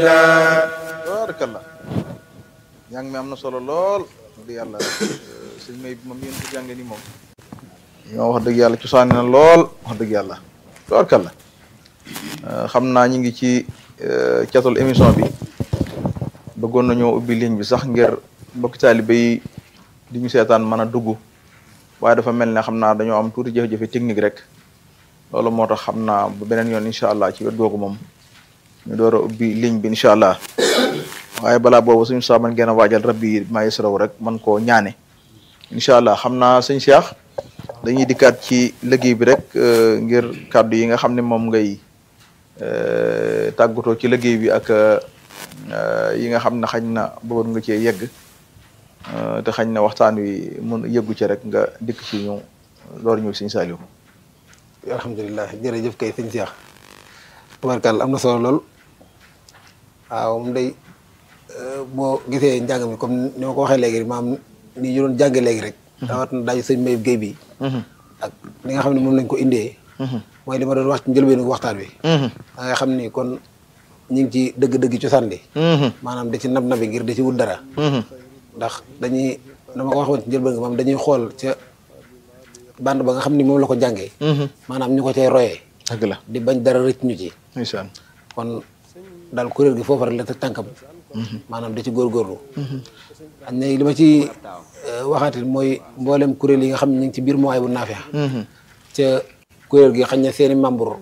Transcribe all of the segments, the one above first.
barakallah njàng mi am na solo lool di yàlla sëñ may bi moom yéen ko jànge ni moom ñoo wax dëgg yàlla cosaani na lool wax dëgg yàlla barakallah xam naa ñu ngi ci catul émission bi bëggoon nañoo ubbi ligne bi sax ngir mbokki taalibe yi di ñu seetaan mën a dugg waaye dafa mel ne xam naa dañoo am tuuti jafe-jafe technique rek loolu moo tax xam naa bu beneen yoon incha allah ci wet googu moom ñu door a ubbi ligne bi incha allah waaye balaa boobu suñu saa man ngeen a waajal rabbi yi maa yasraw rek man koo ñaane incha allah xam naa sëñ Cheikh dañuy dikkaat ci liggéey bi rek ngir kàddu yi nga xam ne moom ngay tàggatoo ci liggéey bi ak yi nga xam ne xañ na bëggoon nga cee yegg te xañ na waxtaan wi mun yëggu ci rek nga dikk ci ñu loor ñëw sëñ Saliou alhamdulilah jërëjëf kay sëñ Cheikh tabarkàlla am na solo lool waaw moom day boo gisee njàng mi comme ni ma ko waxee léegi maam ni ñu doon jànge léegi rek rawat na daaju sëñ Mayib Guèye bi ak li nga xam ne moom lañ ko indee mooy li ma doon wax ci njëlbeenu waxtaan wi da nga xam ni kon ñu ngi ci dëgg-dëgg cosaan li maanaam da ci nab nabi ngir da ci wut dara ndax dañuy dama ko waxoon ci njëlbeen nga maam dañuy xool ca bande ba nga xam ni moom la ko jàngee maanaam ñu ko cay royee dëgg la di bañ dara rëcc ñu ci ndeysaan kon daal kuréel gi foofu rek la te tànkam maanaam da ci góorgóorlu añ na li ma ci waxaatit mooy mboolem kuréel yi nga xam ne ñu ngi ci biir mooy bu naafeex ca kuréel gi xañ na seeni membre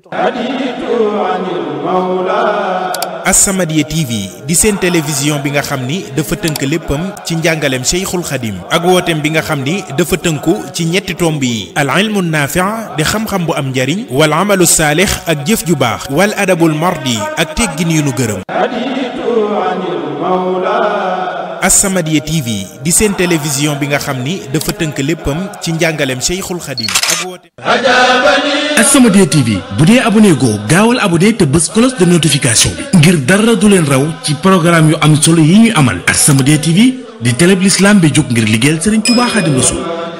As-Samadiyya TV di seen télévision bi nga xam ni dafa tënk léppam ci njàngaleem Cheikhul Khadim ak wooteem bi nga xam ni dafa tënku ci ñetti tomb yi al ilmu naafi' di xam-xam bu am njariñ wal amalu saalix ak jëf ju baax wal adabul mardi ak teggin yu nu gërëm As-Samadiyya TV di seen télévision bi nga xam ni dafa tënk léppam ci njàngaleem Cheikhul Khadim ak wooteem As-Samadiyya TV bu dee abonné goo gaawal abonné te bës cloche de notification bi ngir dara du leen raw ci programme yu am solo yi ñuy amal As-Samadiyya TV di télé bi l'islam bi jóg ngir liggéeyal Serigne Touba Khadim Rassoul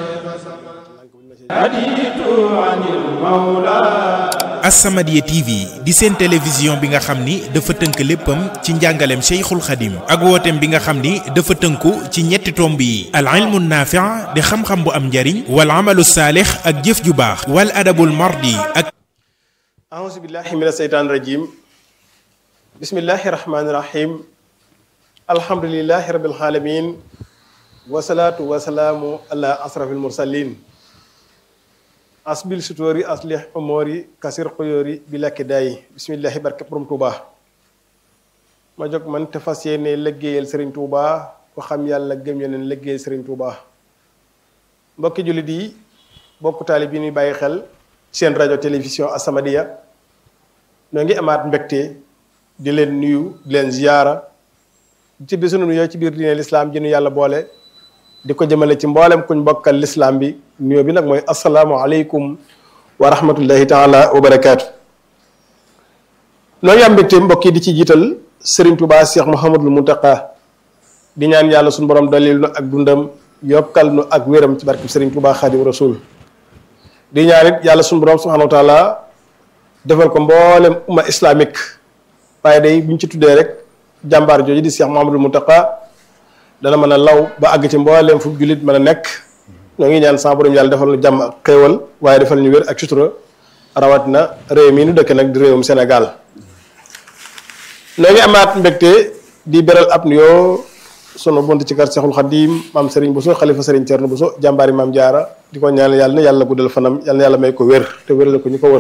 As-Samadiyya TV di seen télévision bi nga xam ni dafa tënk léppam ci njàngaleem Cheikhul Khadim ak wooteem bi nga xam ni dafa tënku ci ñetti tomb yi al ilmu naafi' di xam-xam bu am njariñ wal amalu saalix ak jëf ju baax wal adabul mardi ak أعوذ بالله من الشيطان الرجيم بسم الله الرحمن الرحيم الحمد لله رب العالمين والصلاة والسلام على أشرف المرسلين أسبل ستوري أصلح أموري كسر قيوري بلا كداي بسم الله بركة بروم توبا ما جوك من تفاسيني لغيال سرين توبا وخم يالا گم يونن لغيال سرين توبا mbokki jullit yi bokk taali bi ñuy bàyyi xel seen rajo télévision As-Samadiyya noo ngi amaat mbégte di leen nuyu di leen ziyaara ci bi sunu nuyoo ci biir diine lislaam ji nu yàlla boole di ko jëmale ci mboolem kuñ bokkal lislaam bi nuyoo bi nag mooy asalaamu aleykum wa rahmatullahi taala wa barakaatu noo ngi am mbégte mbokk yi di ci jiital Serigne Touba Cheikh Mouhamadul Mountakha di ñaan yàlla suñu borom dalil nu ak dundam yokkal nu ak wéram ci barkeb Serigne Touba Khadim Rasoul di ñaan it yàlla suñu borom subhanahu wa taala defal ko mboolem umma islamique waaye day buñ ci tuddee rek jàmbaar jooju di Cheikh Mouhamadul Mountakha dana mën a law ba àgg ci mboolem fu jullit mën a nekk ñoo ngi ñaan sa borom yàlla defal nu jàmm ak xéewal waaye defal ñu wér ak sutura rawatina réew mii nu dëkk nag di réewum Sénégal noo ngi amaat mbégte di beral ab nuyoo sunu bunt ci kër Seexul Xadim maam Serigne Bousso xalifa Serigne Thierno Bousso jàmbaari maam Jaara di ko ñaan yàlla na yàlla guddal fanam yàlla na yàlla may ko wér te wéral ko ñu ko wër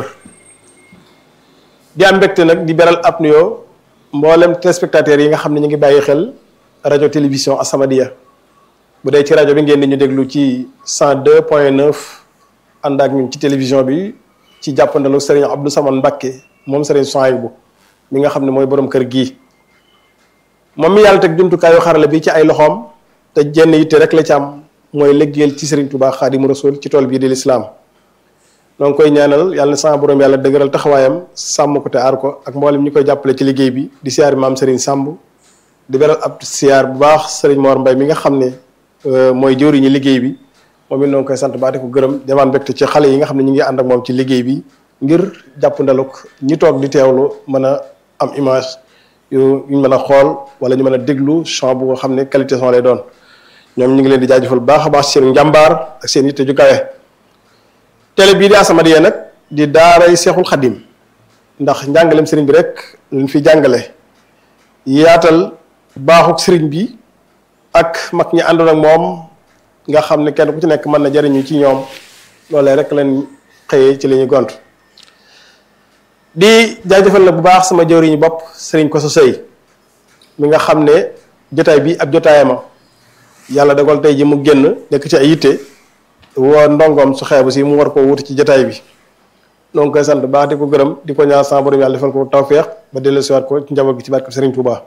di am mbégte nag di beral ab nuyoo mboolem téléspectateurs yi nga xam ne ñu ngi bàyyi xel rajo télévision As-Samadiyya bu dee ci rajo bi ngeen di ñu déglu ci 102 point 9 ànd ak ñun ci télévision bi ci jàppandalu Serigne Abdou Samane Mbacké moom Serigne Souhaïbou mi nga xam ne mooy borom kër gii moom mi yàlla teg jumtukaayu xarala bi ci ay loxoom te jenn yitte rek la ci am mooy liggéeyal ci Serigne Touba Xaadimu Rasuul ci tool bii di lislaam noo ngi koy ñaanal yàlla na sama borom yàlla dëgëral taxawaayam sàmm ko te aar ko ak mboolem ñi koy jàppale ci liggéey bi di siyaar maam Serigne Samb di beral ab siyaar bu baax Serigne Mor Mbaye mi nga xam ne mooy jëwriñu liggéey bi moom it noo ngi koy sant baa di ko gërëm demaan mbégte ci xale yi nga xam ne ñu ngi ànd ak moom ci liggéey bi ngir jàpp ndaluk ñi toog di teewlu mën a am image yu ñu mën a xool wala ñu mën a déglu son bu nga xam ne qualité son lay doon ñoom ñu ngi leen di jaajëfal bu baax a baax seen njàmbaar ak seen yitte ju kawe télé bii di As-Samadiyya nag di daaray Seexul Xadim ndax njàngaleem sëriñ bi rek lañ fi jàngale yaatal baaxuk sëriñ bi ak mag ñi àndoon ak moom nga xam ne kenn ku ci nekk mën na jariñu ci ñoom loolee rek lañ xëyee ci li ñuy gont di jaajëfal na bu baax sama jëwriñu bopp sëriñ ko sa sëy mi nga xam ne jotaay bi ab jotaayama yàlla dogal tey ji mu génn nekk ci ay yitte woo ndongoom su xeebu si mu war koo wuti ci jotaay bi noo ngi koy sant bu baax di ko gërëm di ko ñaan sama borom yàlla defal ko tawféex ba dellu siwaat ko ci njaboot gi ci barke Sëriñ Touba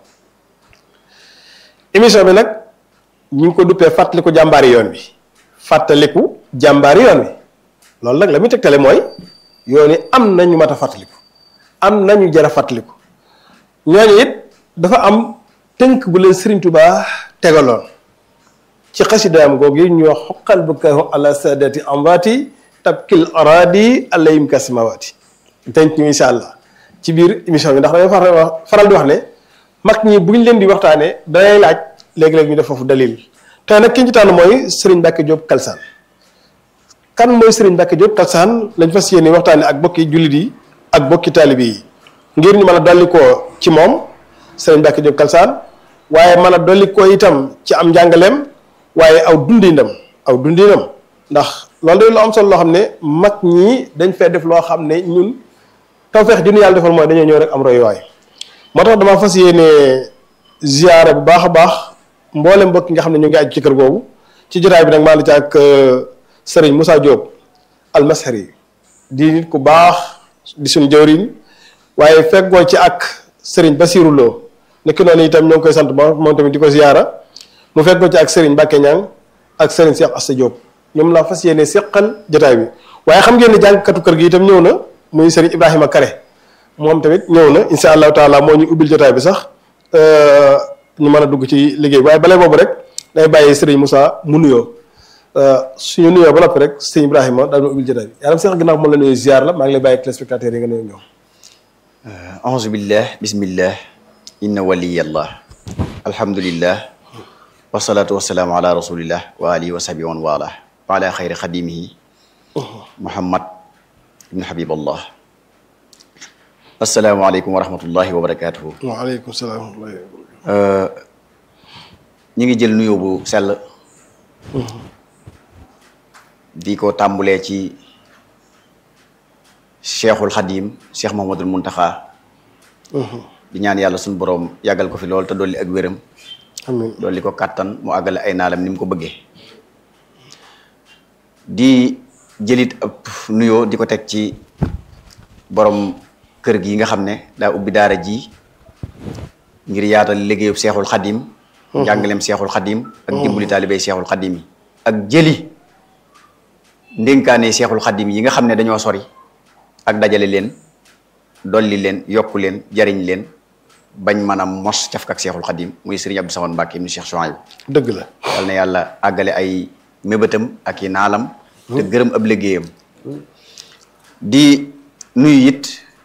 émission bi nag ñu ngi ko duppee fàttaliku jàmbaari yoon bi fàttaliku jàmbaari yoon bi loolu nag la muy tegtale mooy yoon yi am na ñu mat a fàttaliku am na ñu jar a fàttaliku ñooñu it dafa am tënk bu leen Sëriñ Touba tegaloon ci xasidaam googu yi ñu wax xoqal bu kahu ala sadati amwaati tabkil aradi alayhim kasamawaati tënk ñu incha allah ci biir émission bi ndax damay faral faral di wax ne mag ñi bu ñu leen di waxtaanee danay laaj léegi-léeg ñu def foofu dalil tey nag ki ñu ci tànn mooy Serigne Mbacke Diop Kalsane kan mooy Serigne Mbacke Diop Kalsane lañ fas yéene waxtaanee ak bokki jullit yi ak bokki taalibe yi ngir ñu mën a dolli koo ci moom Serigne Mbacke Diop Kalsane waaye mën a dolli koo itam ci am njàngaleem waaye aw dundinam aw dundinam ndax loolu day lu am solo loo xam ne mag ñi dañ fee def loo xam ne ñun tawfeex ju ñu yàlla defal mooy dañoo ñëw rek am royuwaay moo tax dama fas yéene ziyaare bu baax a baax mboolem mbokk nga xam ne ñu ngi aju ci kër googu ci jotaay bi nag maa ngi ci ak Serigne Moussa Diop almashari di nit ku baax di suñu jëwriñ waaye feggoo ci ak Serigne Basirou Lo nekk noonu itam ñoo ngi koy sant ba moom tamit di ko ziyaara mu feggoo ci ak Serigne Mbacke Niang ak Serigne Cheikh Assa Diop ñoom laa fas yéene seqal jotaay bi waaye xam ngeen ne jàngkatu kër gi itam ñëw na muy Serigne Ibrahima Kare moom tamit ñëw na insha allahu taala moo ñu ubbil jotaay bi sax ñu mën a dugg ci liggéey bi waaye balee boobu rek day bàyyi Serigne Moussa mu nuyoo suñu nuyoo ba noppi rek Serigne Ibrahima daal ma ubbil jotaay bi yàlla sax ginnaaw moom la nuyu ziar la maa ngi lay bàyyi téléspectateurs yi nga nuyu ñoom auzu billah bismillah inna waliyallah alhamdulillah wasalaatu wasalaamu ala rasulillah wa alihi wa sahbi man wala wa ala xayri xadimihi muhammad ibn habiballah asalaamaaleykum wa rahmatullahi wa barakatuhu waaleykum salaam wa rahmatullahi ñi ngi jël nuyoo bu sell di ko tàmbulee ci cheikhul xadim cheikh mohamadul muntaxa di ñaan yàlla suñu boroom yàggal ko fi lool te dolli ak wéram amiin dolli ko kàttan mu àggale ay naalam ni mu ko bëggee di jëlit ab nuyoo di ko teg ci borom kër gi nga xam ne daa ubbi daara ji ngir yaatal liggéeyub seexul xadim njàngaleem seexul xadim ak dimbali taalibey seexul xadim yi ak jëli ndénkaane seexul xadim yi nga xam ne dañoo sori ak dajale leen dolli leen yokku leen jariñ leen bañ mën a mos cafka ak seexul xadim muy sëriñ Abdou Samad Mbàkke ibnu Cheikh Chouaïb dëgg la yal na yàlla àggale ay mébétam ak i naalam te gërëm ab liggéeyam di nuyu it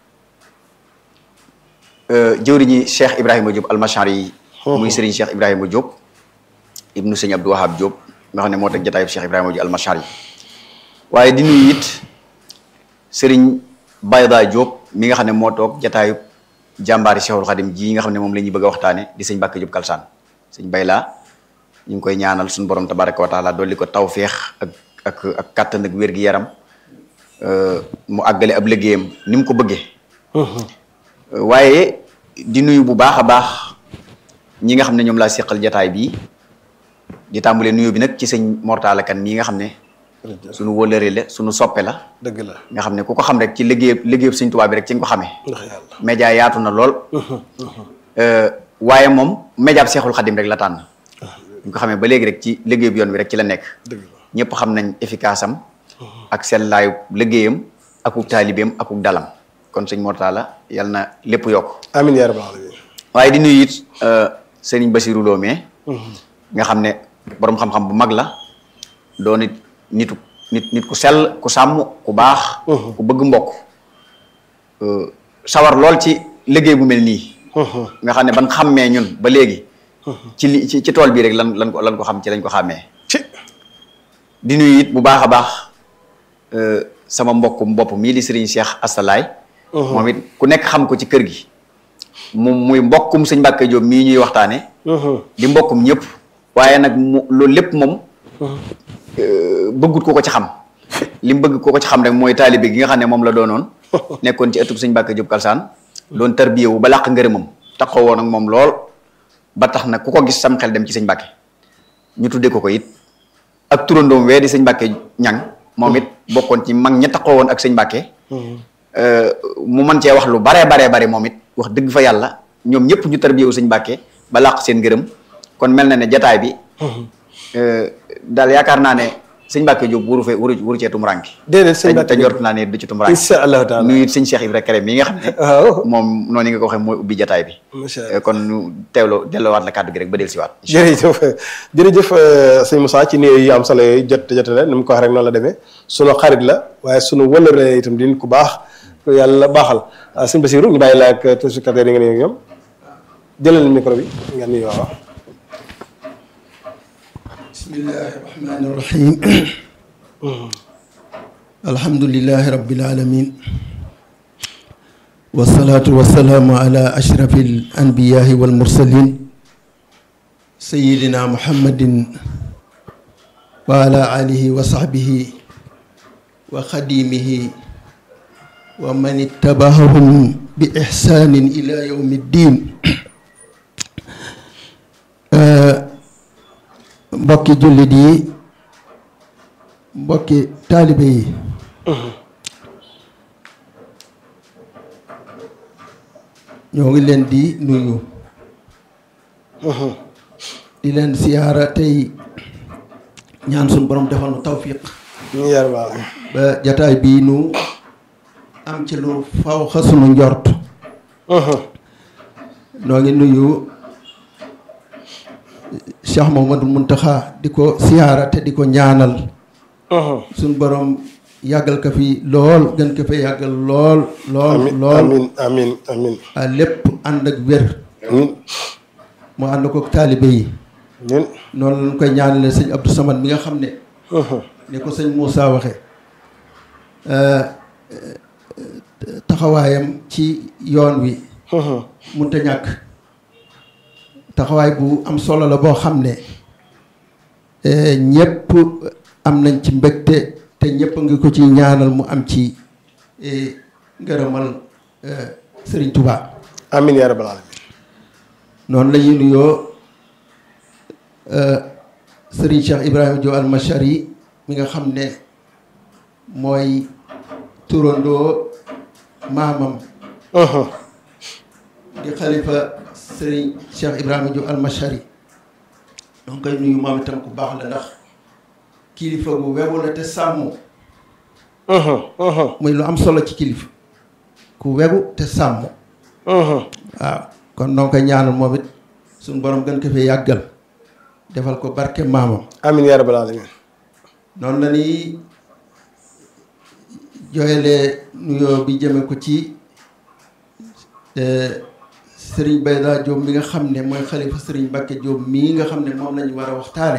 jëwriñi Cheikh Ibrahima Diop almachar yi muy sëriñ Cheikh Ibrahima Diop ibnu sëñ Abdou Wahab Diop nga xam ne moo teg jataayub Cheikh Ibrahima Diop almachar yi waaye di nuyu it sëriñ Bayda Diop mi nga xam ne moo toog jataayub jàmbaari Cheikhul Khadim ji nga xam ne moom la ñuy bëgg a waxtaane di sëñ Mbàkke Diop Kalsaan sëñ Bayla ñu ngi koy ñaanal suñu borom tabaraka wa taala dolli ko tawféex ak ak ak kàttan ak wér-gi-yaram mu àggale ab liggéeyam ni mu ko bëggee waaye di nuyu bu baax a baax ñi nga xam ne ñoom laa seqal jataay bii di tàmbalee nuyu bi nag ci sëñ Mortala Kan mii nga xam ne suñu wëlëre la suñu soppe la dëgg la nga xam ne ku ko xam rek ci liggéey liggéeyub sëñ Tuubaa bi rek ci nga ko xamee ndax yàlla média yaatu na lool waaye moom média bi Seexul Xadim rek la tànn ñu ko xamee ba léegi rek ci liggéeyub yoon bi rek ci la nekk dëgg la ñëpp xam nañ efficace am ak sellaayu liggéeyam akuk taalibeem akuk dalam kon sëñ Mortala yal na lépp yokk amiin yaa rabbal alamin waaye di nuyu it sëriñ Basiru Lo mee nga xam ne boroom xam-xam bu mag la doon it nitu nit nit ku sell ku sàmm ku baax ku bëgg mbokk sawar lool ci liggéey bu mel nii nga xam ne ban xàmmee ñun ba léegi ci li ci ci tool bii rek lan lan ko lan ko xam ci lañ ko xàmmee ci di nuyu it bu baax a baax euh, sama mbokkum bopp mii di Serigne Cheikh Assalaay moom it ku nekk xam ko ci kër gi moom muy mbokkum sëñ Mbàkke Jóob mii ñuy waxtaane di mbokkum ñëpp waaye nag mu loolu lépp moom euh, bëggut ko ko ci xam li mu bëgg ko ko ci xam rek mooy taalibe gi nga xam ne moom la doonoon nekkoon ci ëttub sëñ Mbàkke Jóob Kalsaan doon tarbiyewu ba làq ngërëmam taxaw woon ak moom lool ba tax nag ku ko gis sam xel dem ci sëñ Mbàkke ñu tuddee ko ko it ak turandoom wee di sëñ Mbàkke ñang moom it bokkoon ci mag ña taxaw woon ak sëñ Mbàkke euh, mu mën cee wax lu baree baree bare moom it wax dëgg fa yàlla ñoom ñëpp ñu tarbiyewu sëñ Mbàkke ba làq seen ngërëm kon mel na ne jataay bi euh, daal yaakaar naa ne sëñ Mbàkke Jóob wuru fee wuru wuru cee tumuraanke déedéet sëñ te Mbàkke te njort naa ne du ci tumuraanke incha allahu taala nuyu it sëñ Cheikh Ibra Kare mi nga xam ne waaw moom noonu nga ko waxee mooy ubbi jataay bi macha allah Euh, kon ñu teewloo delloowaat la kàddu gi rek ba del siwaat jërëjëf jërëjëf euh, sëñ Moussa ci néew yi am solo yooyu jot jotale ni mu ko wax rek noonu la demee sunu xarit la waaye sunu wëllëre itam di nit ku baax ku yàlla baaxal ah sëñ Basiru ñu bàyyi la ak téléspectateurs yi nga nuyu ñoom jëlal micro bi nga nuyu waaw. بسم الله الرحمن الرحيم الحمد لله رب العالمين والصلاة والسلام على أشرف الأنبياء والمرسلين سيدنا محمد وعلى آله وصحبه وخديمه ومن اتبعهم بإحسان إلى يوم الدين آه mbokki jullit yi mbokki taalibe yi ñoo ngi leen di nuyu di leen siyaara tey ñaan suñu borom defal nu tawfiq ñu yar baax ba jataay bii nu am ci lu faw xa sunu njort noo ngi nuyu Cheikh Mouhamadou Mountakha di ko siyaara te di ko ñaanal suñ borom yàggal ko fi lool gën ko fi yàggal lool lool amin lool amin amin amin a lépp ànd ak wér amin mu ànd ko taalibe yi amin noonu lañ koy ñaanale sëñ Abdou Samad mi nga xam ne ni ko sëñ Moussa waxe taxawaayam ci yoon wi munta ñàkk taxawaay bu am solo la boo xam ne ñëpp am nañ ci mbégte te ñëpp ngi ko ci ñaanal mu am ci ngërëmal Sëriñ Touba amin yaa rabbal alamin noonu la ñuy nuyoo Sëriñ Cheikh Ibrahima Diop Almachari mi nga xam ne mooy turandoo maamam di xalifa Sëriñ Cheikh Ibrahima Diop Almachari donc koy nuyu moom itam ku baax la ndax kilifa gu wegu la te sàmm muy lu am solo ci kilifa ku wegu te sàmm waaw kon noo koy ñaanal moom it suñu borom gën ko fee yàggal defal ko barke maamam amin yaa rabbal alamin noonu la ni jooyalee nuyoo bi jëme ko ci sëriñ Bayda Diop mi nga xam ne mooy xalifa sëriñ Mbacke Diop mii nga xam ne moom lañu war a waxtaane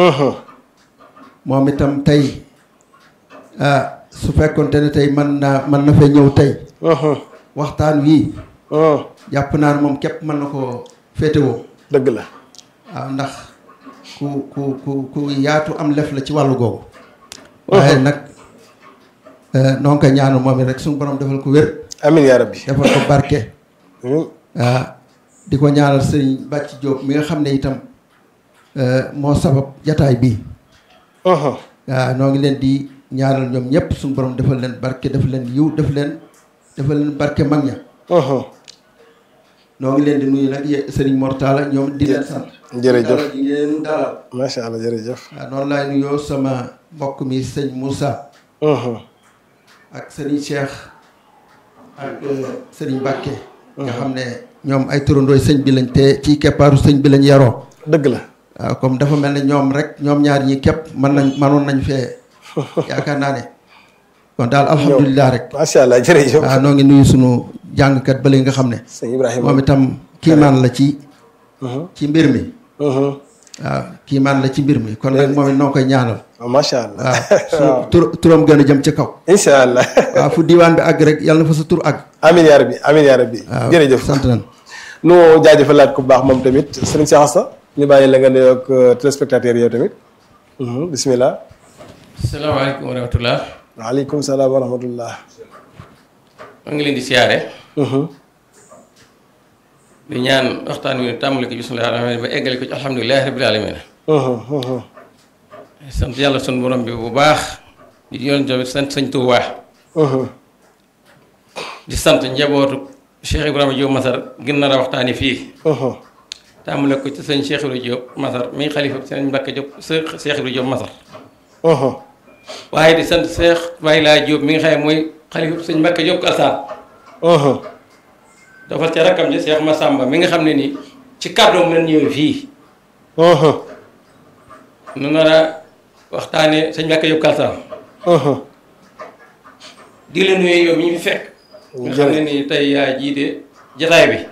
moom itam tey ah su fekkonte ne tey mën naa mën na fee ñëw tey waxtaan wii jàpp naa ne moom képp mën na koo féetewoo dëgg la waaw ndax ku ku ku ku yaatu am lef la ci wàllu googu waaye nag noo ngi koy ñaanu moom it rek suñu borom defal ko wér amin yaa rabbi defal ko barke amin waaw di ko ñaanal sëriñ Bàcc Diop mi nga xam ne itam moo sabab jataay bii waaw noo ngi leen di ñaanal ñoom ñëpp suñu borom defal leen barke def leen yiw def leen defal leen barke mag ña noo ngi leen di nuyu nag ye- sëriñ Mortala ñoom di leen sant jërëjëf dalal yi ngeen dalal macha allah jërëjëf waaw noonu laay nuyoo sama mbokk mi sëñ Moussa ak sëriñ Cheikh ak sëriñ Mbacke nga xam ne ñoom ay turandooy sëñ bi lañ te ci keppaaru sëñ bi lañ yaroo dëgg la waaw comme dafa mel ne ñoom rek ñoom ñaar ñi képp mën nañ mënoon nañ fee yaakaar naa ne kon daal alhamdulilah rek macha allah jërëjëf waaw noo ngi nuyu sunu jàngkat ba nga xam ne sëñ Ibrahima moom itam kiimaan la ci ci mbir mi waaw kiimaan la ci mbir mi kon nag moom it noo koy ñaanal macha allah waaw su tur turam gën a jëm ci kaw incha allah waaw fu diiwaan bi àgg rek yàlla na fa sa tur àgg amin yaa rabbi amin yaa rabbi waaw jërëjëf sant nañ nu jaajëfalaat ku baax moom tamit sëriñ Cheikh Assa ñu bàyyi la nga nuyoog téléspectateurs yow tamit bismillah salaamaaleykum wa rahmatullah waaleykum salaam wa rahmatullah maa ngi leen di siyaare di ñaan waxtaan wi tàmbali ko bismillahi rahmaani rahiim ba eggale ko ci alhamdulilahi rabbil alamin sant yàlla sun borom bi bu baax di yoon tamit sant sëñ Tuubaa di sant njabootu Cheikh Ibrahima Diop Masar gën nar a waxtaani fii tàmbale ko ci sëñ Cheikh Ibrahima Diop Masar mi xalifa sëñ Mbàkke Diop sëñ Cheikh Ibrahima Diop Masar waaye di sant Cheikh Baye Laa Diop mi nga xam ne mooy xalifa sëñ Mbàkke Diop Kalsaan dafa ca rakkam ji Cheikh Massamba mi nga xam ne nii ci kàddoom lañ ñëwee fii nu nar a waxtaane sëñ Mbàkke Diop Kalsaan di la nuyu yow mi ñu fi fekk nga xam ne nii tey yaa jiite jataay bi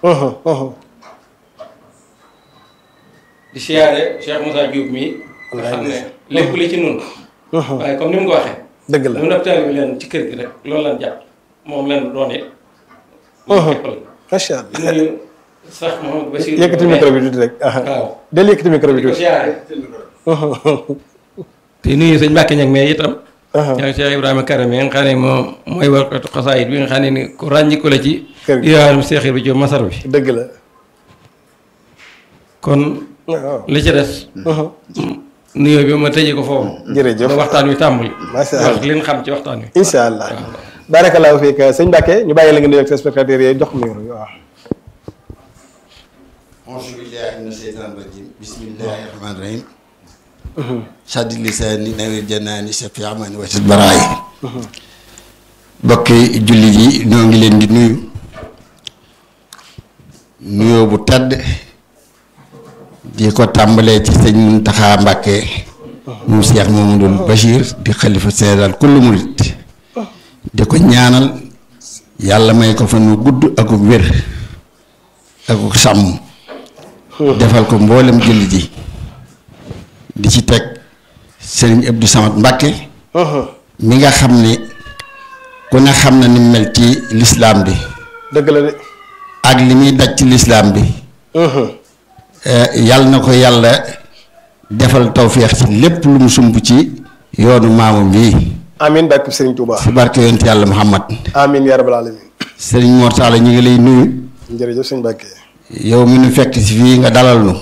di siyaare Cheikh Moussa Diop mi nga xam ne lépp li ci nun waaye comme ni mu ko waxee dëgg la nun ab taalibe bi leen ci kër gi rek loolu lan jàpp moom leen doon it macha di allah nuyu sax Mouhamadou Bachir yëkkati micro bi tuuti rek waaw del yëkkati micro bi di ko tuuti siyaare te nuyu sëñ Mbàkke ñag mais itam ñoo Cheikh Ibrahima Karame nga xam ne moom mooy warkatu xasaayit bi nga xam ne ni ku ràññiku la ci Kër gi. diwaanum Cheikh Ibrahima Diop Masar bi dëgg la kon waaw li ci des nuyoo bi ma tëjee ko foofu jërëjëf ba waxtaan wi tàmbali Macha Allah. wax li nga xam ci waxtaan wi incha allah barakallahu fiik sëñ Mbacke ñu bàyyi la nga nuyoog téléspectateurs yi jox ko micro bi waaw auzu billahi mina sheytaani rajim bismillahi rahmaani rahim saddi lisaani nawir janaani safi amani wasit baraay bokki jullit yi ñoo ngi leen di nuyu nuyoo bu tàdd di ko tàmbalee ci sëñ Muntaxa Mbàkke moom Cheikh Mamadou Bachir di xalifa général kullu murit di ko ñaanal yàlla may ko fan wu gudd ak wér ak sàmm defal ko mboolem jullit yi di ci teg sëriñ Abdou Samad Mbàkke mi nga xam ne ku ne xam na ni mu mel ci lislaam bi dëgg la de ak li muy daj ci lislaam bi yàlla na ko yàlla defal tawféex ci lépp lu mu sumb ci yoonu maamam bii amin barke Serigne Touba ci barke yonent yàlla Muhammad amin yaa rabbal alamin sëriñ Mor Talla ñu ngi lay nuyu jërëjëf sëñ Mbacke yow mi nu fekk si fii nga dalal nu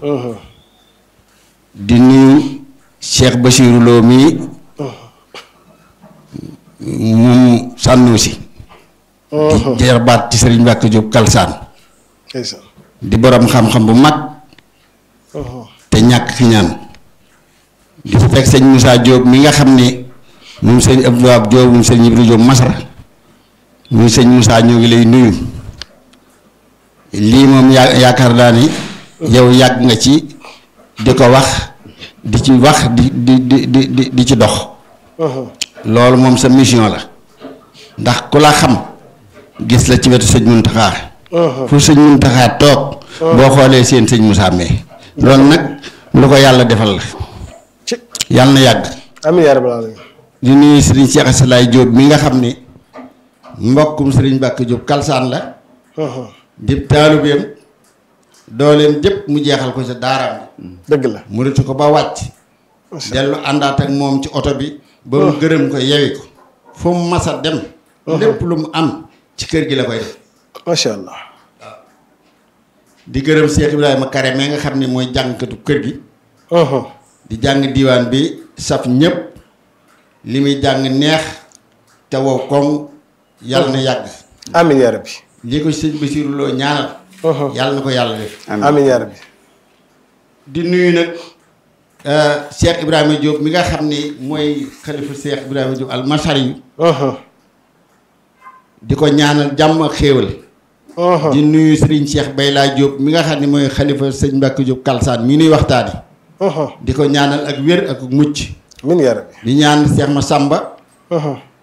di nuyu Cheikh Bachirou Lo mii moom sànnu si di jeexbaat ci sëriñ Mbàkke Jóob Kalsaan ndeysaan di borom xam-xam bu mag te ñàkk ki ñaan di fi teg sëñ Moussa Diop mi nga xam ne moom sëñ Abdou Wahab Diop moom sëñ Ibra Diop Masar muy sëñ Moussa ñoo ngi lay nuyu lii moom yaa yaakaar naa ni yow yàgg nga ci di ko wax di ci wax di di di di di di ci dox loolu moom sa mission la ndax ku la xam gis la ci wetu sëñ Muntaxa fu sëñ Muntaxa toog boo xoolee seen sëñ Moussa mee loolu nag lu ko yàlla defal la ci yàlla na yàgg amin yaa rabbal alamin di nuyu sëriñ Cheikh Asalaay Diop mi nga xam ni mbokkum sëriñ Mbàkke Diop kalsaan la di taalubeem dooleem jëpp mu jeexal ko sa daaraam dëgg la mu rëtu ko ba wàcc dellu àndaat ak moom ci oto bi ba mu gërëm ko yewi ko fu mu mas a dem lépp lu mu am ci kër gi la koy def macha allah di gërëm Cheikh Ibrahima Kare mais nga xam ne mooy jàngkatu kër gi di jàng diiwaan bi saf ñëpp li muy jàng neex te wow koŋ yàlla na yàgg amin yaa rabbi lii ko sëñ Basiru Lo ñaanal yàlla na ko yàlla def amin yaa rabbi di nuyu nag Cheikh Ibrahima Diop mi nga xam ni mooy xalifa Cheikh Ibrahima Diop almasari yu di ko ñaanal jàmm ak xéewal di nuyu Serigne Cheikh Bayla Diop mi nga xam ne mooy xalifa sëñ Mbacke Diop Kalsaan mi nuy waxtaani di ko ñaanal ak wér ak mucc amin yaa rabbi di ñaan Cheikh Massamba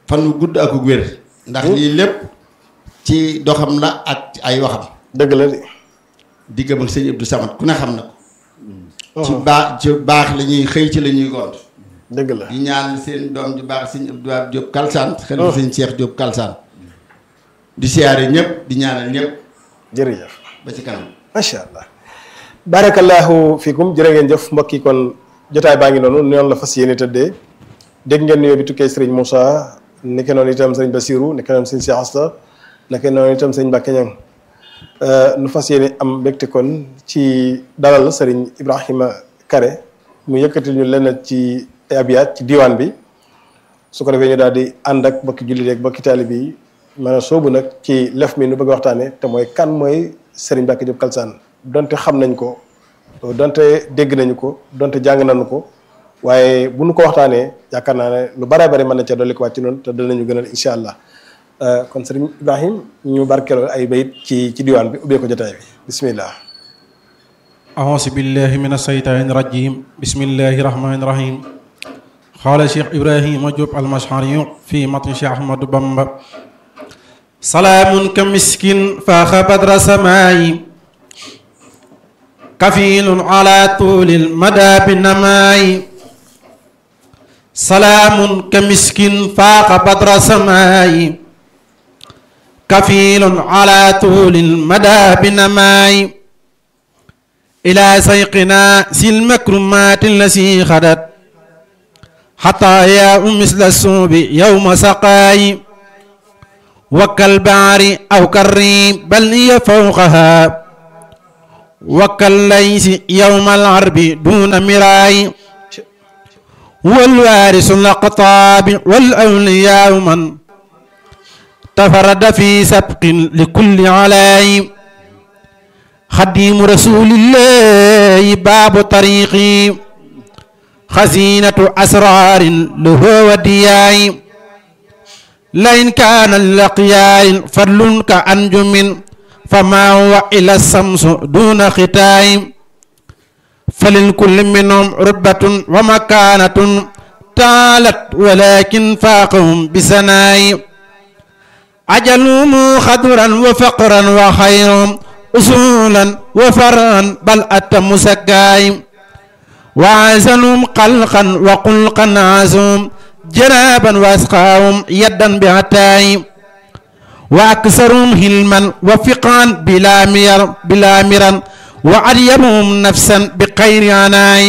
fan wu gudd ak wér ndax lii lépp ci doxam la ak ay waxam dëgg la de diggam ak sëñ Abdou Samad ku ne xam na ko ci baax ci baax la ñuy xëy ci la ñuy gont dëgg la di ñaan seen doom ju baax sëñ Abdou Wahab Diop Kalsaan xel na sëñ Cheikh Diop Kalsaan di siyaare ñëpp di ñaanal ñëpp jërëjëf ba ci kanam macha allah barakallahu fikum jërë ngeen jëf mbokk yi kon jotaay baa ngi noonu noonu la fas yéene tëddee dégg ngeen nuyoo bi tukkee sëriñ Moussa nekke noonu itam sëriñ Basirou nekke noonu sëriñ Cheikh Asta nekke noonu itam sëriñ Mbacke Niang nu fas yéene am mbégte kon ci dalal sëriñ Ibrahima Kare mu yëkkatil ñu lenn ci ay abiyaat ci diwaan bi su ko defee ñu daal di ànd ak bokki jullit ak bokki taalibe yi maanaam soobu nag ci lef mi nu bëgg a waxtaane te mooy kan mooy Serigne Mbacke Diop Kalsaan donte xam nañ ko donte dégg nañu ko donte jàng nañu ko waaye bu nu ko waxtaanee yaakaar naa ne lu bare bare mën na ca dolli ko wàcc noonu te danañu gënal incha allah kon Serigne Ibrahim ñu barkeeloo ay bayit ci ci diwaan bi ubbee ko jotaay bi bismillah أعوذ بالله من الشيطان الرجيم بسم الله الرحمن الرحيم قال شيخ إبراهيم جوب المشعري في متن شيخ أحمد بامبا سلام كمسكين فاخ بدر سماي كفيل على طول المدى بالنماي سلام كمسكين فاق بدر سماي كفيل على طول المدى بالنماي إلى سيقنا سي المكرمات التي خدت حتى يا مثل السوب يوم سقاي وكالبعر أو كالريم بل هي فوقها وكالليس يوم العرب دون مراي والوارث الأقطاب والأولياء من تفرد في سبق لكل علاي خديم رسول الله باب طريقي خزينة أسرار له ودياي لئن كان اللقياء فضل كأنجم فما هو إلى الشمس دون ختاي فللكل منهم رتبة ومكانة تعالت ولكن فاقهم بسناي أجلهم خضرا وفقرا وخيرهم أصولا وفرعا بل أتم سكاي وعزلهم قلقا وقلقا عزوم جنابا واسقاهم يدا بعتاي واكثرهم هلما وفقا بلا مير بلا مرا وأريبهم نفسا بخير عناي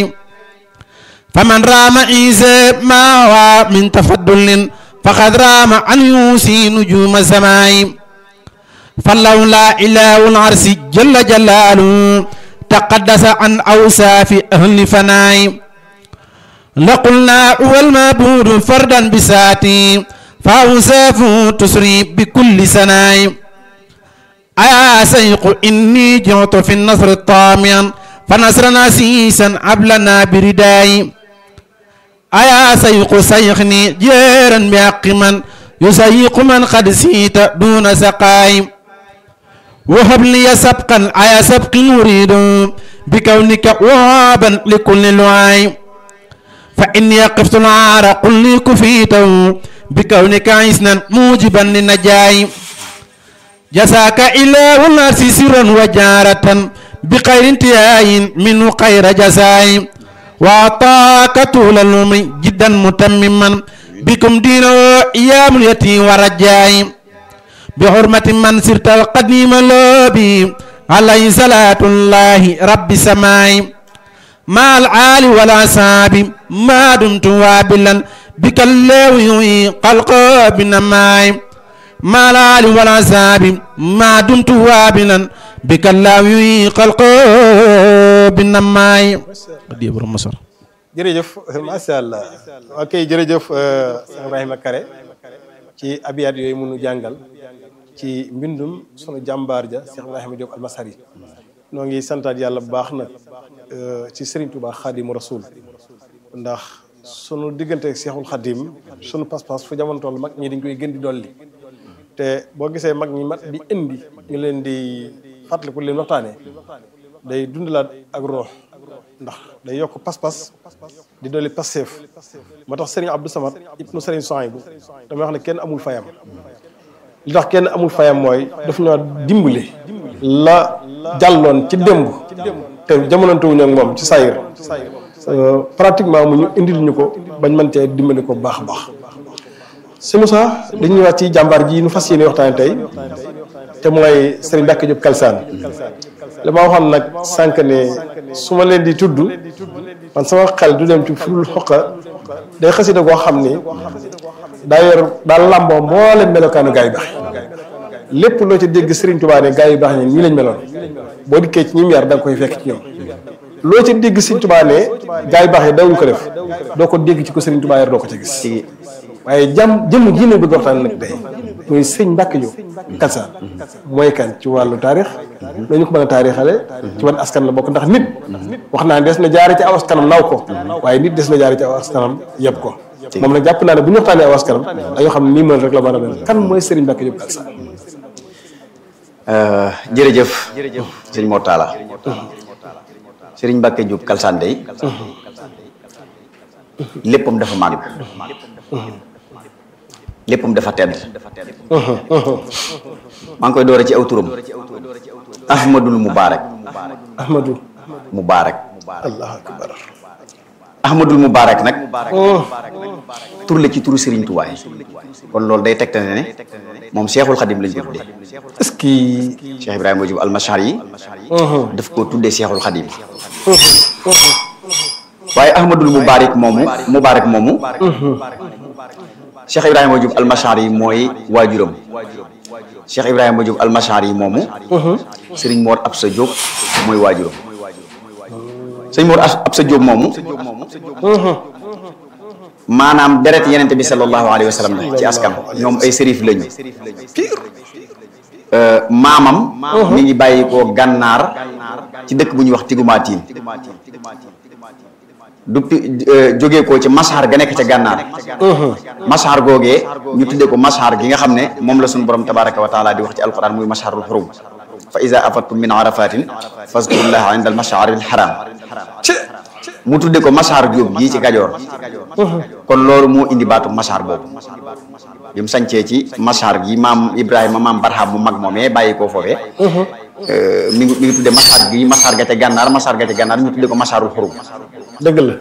فمن رام عيسى ما هو من تفضل فقد رام أن يوسي نجوم السماء فلولا إله العرش جل جلاله تقدس عن أوصاف أهل فناي لقلنا هو المعبود فردا بساتي فأوصافه تسري بكل سناي أيا سيق إني جعت في النصر الطامع فنصر نسيسا عبلنا برداي أيا سيق سيخني جيرا بحق من يسيق من قد سيت دون سقاي وهب لي سبقا أيا سبق نريد بكونك وهابا لكل لعاي فإني قفت العار قل لي كفيته بكونك عيسنا موجبا للنجاي جزاك إله الناس سرا وجارة بخير انتهاء منه خير جزاي وأعطاك طول العمر جدا متمما بكم دينه أيام اليتيم ورجاي بحرمة من سرت القديم لوبي عليه صلاة الله رب سماي مع العال والأصحاب ما دمت وابلا بك الله يحيي قلقه بنماي مع العال والأصحاب ما دمت وابلا بك الله يحيي قلقه بنماي دي برم مصر jërëjëf macha allah ok jërëjëf sëñ Ibrahima Kare ci abiyaat yooyu mënu jàngal ci mbindum sunu jàmbaar ja Cheikh Ibrahima Diop almasari noo ngi santaat yàlla bu baax nag ci Serigne Touba Xaadimu Rasul ndax sunu diggante ak Cheikhul Xadim sunu pas-pas fu jamono toll mag ñi dañ koy gën di dolli te boo gisee mag ñi mat di indi ñu leen di fàttaliku leen waxtaanee day dundalaat ak roox ndax day yokk pas-pas di dolli passeef moo tax Serigne Abdou Samad ibnu Serigne Souhaïbou damay wax ne kenn amul fayam li tax kenn amul fayam mooy daf ñoo dimbali la jàlloon ci démb te jamonantewuñu ak moom ci sayir pratiquement mu ñu indil ñu ko bañ mën cee dimbali ko bu baax a baax si Moussa dañuy ñëwaat ci jàmbaar ji nu fas yéene waxtaane tey te mooy Serigne Mbacke Diop Kalsaan li ma waxoon nag sànq ne su ma leen di tudd man sama xel du dem ci furul xoqa day xasida goo xam ni daa yor daal làmboo mboolem melokaanu gaa yu baax lépp loo ci dégg Serigne Touba ne gaa yu baax ñi ñii lañ meloon boo dikkee ci ñi mu yar da nga koy fekk ci ñoom loo ci dégg Serigne Touba ne gaa yu baax yi dawuñ ko def doo ko dégg ci ko Serigne Touba yar doo ko ca gis waaye jàmm jëmm jii nag bëgg waxtaan nag tey muy sëñ Mbacke Diop Kalsaan mooy kan ci wàllu taarix dañu ko mën a taarixale ci wan askan la bokk ndax nit wax naa des na jaare ci aw askanam naw ko waaye nit des na jaare ci aw askanam yeb ko moom nag jàpp naa ne bu ñu waxtaanee aw askanam dañoo xam ne nii mën rek la mën a mel kan mooy Serigne Mbacke Diop Kalsaan jërëjëf sëñ Mortala Serigne Mbacke Diop Kalsaan day léppam dafa màgg léppam dafa tedd maa ngi koy doore ci aw turam ahmadul mubaarak Ahmadou mubaarak allahu akbar ahmadul mubaarak nag tur la ci turu Serigne Touba yi kon loolu day tegte ne ne moom Cheikhul Khadim lañ ko tuddee est-ce que Cheikh Ibrahima Diop almachar yi daf koo tuddee Cheikhul Khadim waaye ahmadul mubaarak moomu mubaarak moomu Cheikh Ibrahima Diop almachar yi mooy waajuram Cheikh Ibrahima Diop almachar yi moomu Serigne Mor Absa Diop mooy waajuram sëñ Mor Absa Diop moomu maanaam deret yenente bi sallallahu alayhi wa sallam la ci askan ñoom ay sërif lañu maamam mi ngi bàyyi ko gànnaar ci dëkk bu ñuy wax Tigumaatiin du jógee ko ci masxar ga nekk ca gànnaar masxar googee ñu tuddee ko masxar gi nga xam ne moom la suñu borom tabaraka wa taala di wax ci alquran muy masxarul xurum fa iza afattum min arafatin fazkurullaha inda al masxaril haram mu tudde ko masxar jóob gii ci kajoor kon loolu moo indi baatu masxar boobu bi mu sancee ci masxar gi maam ibrahima maam barham mu mag moomee bàyyi koo foofee mi ngi mi ngi tudde masxar gi masxar ga ca gànnaar masxar ga ca gànnaar ñu tudde ko masxarul xurum dëgg la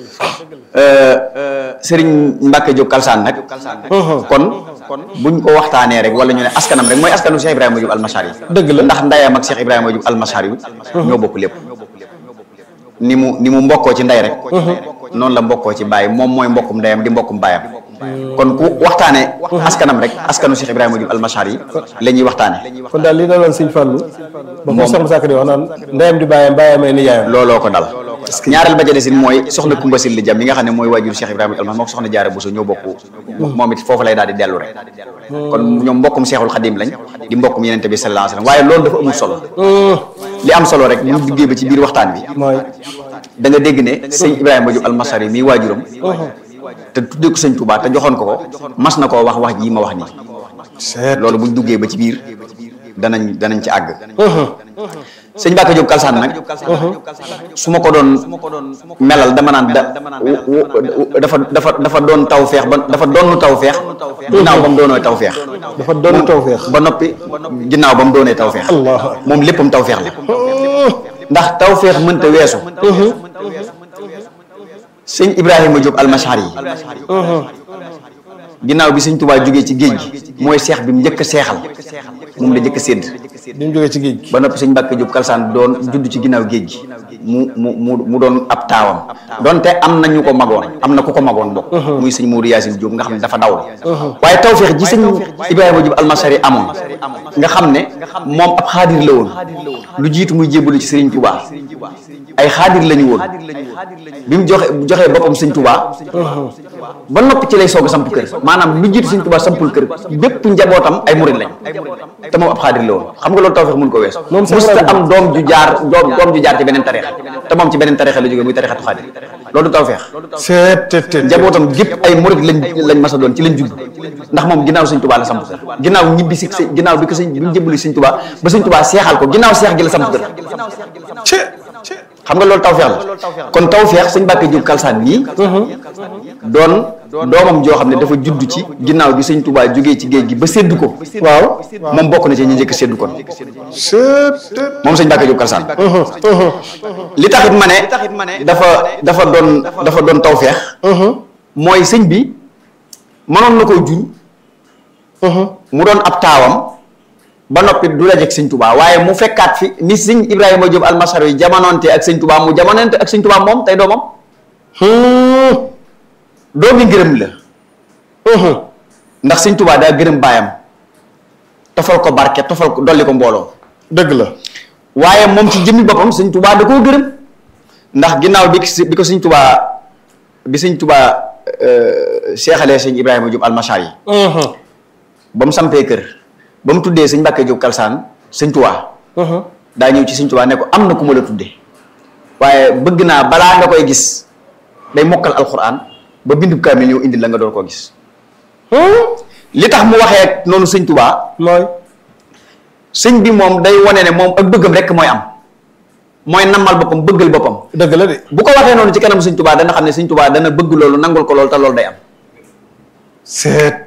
Serigne Mbacke Diop Kalsaan nag kon buñ ko waxtaanee rek wala ñu ne askanam rek mooy askanu Cheikh Ibrahima Diop almachar yi dëgg la ndax ndayam ak Cheikh Ibrahima Diop almachar yi ñoo bokk lépp ni mu ni mu mbokkoo ci nday rek noonu la mbokkoo ci baay moom mooy mbokkum ndeyam di mbokkum baayam kon ku waxtaanee askanam rek askanu Cheikh Ibrahima Diop almachar yi la ñuy waxtaane kon daal li daloon sëñ Fallou ba ko soxna Sakk di wax naan ndeyam di bàyyam bàyyam ay ni yaayam looloo ko dal ñaareel ba ca desin mooy soxna Kumba Silli Jam mi nga xam ne mooy waajur Cheikh Ibrahima Almas moo ko soxna Jaara Buso ñoo bokk moom it foofu lay daal di dellu rek kon ñoom mbokkum Cheikhul Khadim lañ di mbokkum yenente bi sallallahu alayhi wasallam waaye loolu dafa amul solo li am solo rek mu duggee ba ci biir waxtaan bi mooy da nga dégg ne sëñ Ibrahima Diop almasari mi waajuram te tuddee ko sëñ Touba te joxoon ko ko mas na koo wax wax ji ma wax nii loolu buñ duggee ba ci biir danañ danañ ci àgg sëñ Mbacke Diop Kalsaan nag su ma ko doon melal dama naan da dafa dafa dafa doon taw feex ba dafa doonu taw feex ginnaaw ba mu doonoo taw feex dafa doon taw feex ba noppi ginnaaw ba mu doonee taw feex moom léppam taw feex la ndax taw feex mënta weesu sëñ Ibrahima Diop almachar yi ginnaaw bi sëñ Touba jógee ci géej gi mooy seex bi mu njëkk a seexal moom la njëkk a sédd bi mu jógee ci géej gi ba noppi sëñ Mbàkke Diop Kalsaan doon judd ci ginnaaw géej gi mu mu mu mu doon ab taawam donte am na ñu ko magoon am na ku ko magoon bokk muy sëñ Mourou Yacine Diop nga xam ne dafa daw waaye tawfeex ji sëñ Ibrahima Diop almasari amoon nga xam ne moom ab xaadir la woon lu jiitu muy jébbalu ci Sëriñ Touba ay xaadir lañu woon bi mu joxe joxee boppam sëñ Touba ba noppi ci lay soog a samp kër maanaam lu jiitu sëñ Touba sampul kër bépp njabootam ay murid lañ te moom ab xaadir la woon xam nga loolu tawfeex mun ko weesu musta am doom ju jaar doom doom ju jaar ci beneen tarixa te moom ci beneen tarixa la jógee muy tarixatu xaadir loolu du tawfeex seet njabootam gépp ay murid lañ lañ mas a doon ci lañ judd ndax moom ginnaaw sëñ Touba la samp kër ginnaaw ñibbi si ginnaaw bi ko sëñ bi mu jëbbali sëñ Touba ba sëñ Touba seexal ko ginnaaw seex gi la samp kër xam nga loolu tawfeex la kon tawfeex sëñ Mbàkke Jóob Kalsaan nii doon doomam joo xam ne dafa judd ci ginnaaw bi sëñ Touba jógee ci géej gi ba séddu ko waaw moom bokk na ci ñi njëkk séddu kon moom sëñ Mbàkke Jóob Kalsaan li taxit ma ne dafa dafa doon dafa doon tawfeex mooy sëñ bi mënoon na koo jur mu doon ab taawam ba noppi du la jeg sëñ Touba waaye mu fekkaat fi ni sëñ Ibrahima Diop almasar yi jamonoonte ak sëñ Touba mu jamonoonte ak sëñ Touba moom tey doomam doomi ngërëm la ndax sëñ Touba daa gërëm baayam tofal ko barke tofal ko dolli ko mbooloo dëgg la waaye moom ci jëmmi boppam sëñ Touba da koo gërëm ndax ginnaaw bi bi ko sëñ Touba bi sëñ Touba seexalee sëñ Ibrahima Diop almasar yi ba mu sampee kër ba mu tuddee sëñ Mbàkke Jóob Kalsaan sëñ Tuubaa daa ñëw ci sëñ Tuubaa ne ko am na ku ma la tuddee waaye bëgg naa balaa nga koy gis day mokkal alxuraan ba bindu kaamil ñëw indi la nga door koo gis li tax mu waxee noonu sëñ Tuubaa mooy sëñ bi moom day wane ne moom ak bëggam rekk mooy am mooy nammal boppam bëggal boppam dëgg la de bu ko waxee noonu ci kanam sëñ Tuubaa dana xam ne sëñ Tuubaa dana bëgg loolu nangul ko loolu te loolu day am seet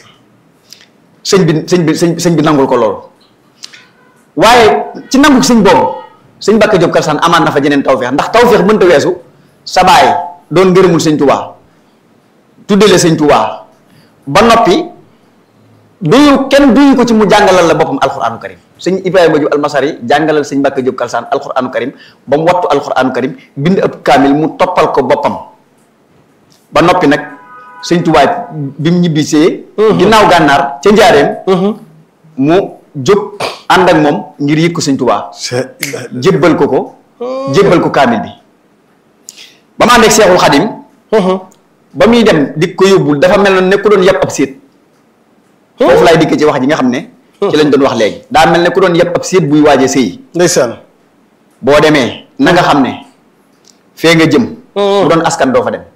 sëñ bi sëñ bi sëñ sëñ bi nangul ko loolu waaye ci nangu sëñ boobu sëñ Mbàkke Jóob Kalsaan amaat na fa jeneen tawfeex ndax tawfeex mënta weesu sa baay doon ngërëmul sëñ Tuubaa tuddale sëñ Tuubaa ba noppi duyu kenn duyu ko ci mu jàngalal la boppam alxuraanu karim sëñ Ibrahima Jóob almasari jàngalal sëñ Mbàkke Jóob Kalsaan alxuraanu karim ba mu wattu alxuraanu karim bind ab kaamil mu toppal ko boppam ba noppi nag sëñ Tuubaa bi mu ñibbisee ginnaaw gànnaar ca njaareem mu jóg ànd ak moom ngir yëg ko sëñ Tuubaa jébbal ko ko jébbal ko kaamil bi ba mu ànd ak Seexul Xadim ba muy dem di ko yóbbul dafa mel na ne ku doon yàpp ab séet foofu laay dikk ci wax ji nga xam ne ci lañ doon wax léegi daa mel ne ku doon yàpp ab séet buy waaje sëy ndeysaan boo demee na nga xam ne fee nga jëm bu doon askan doo fa dem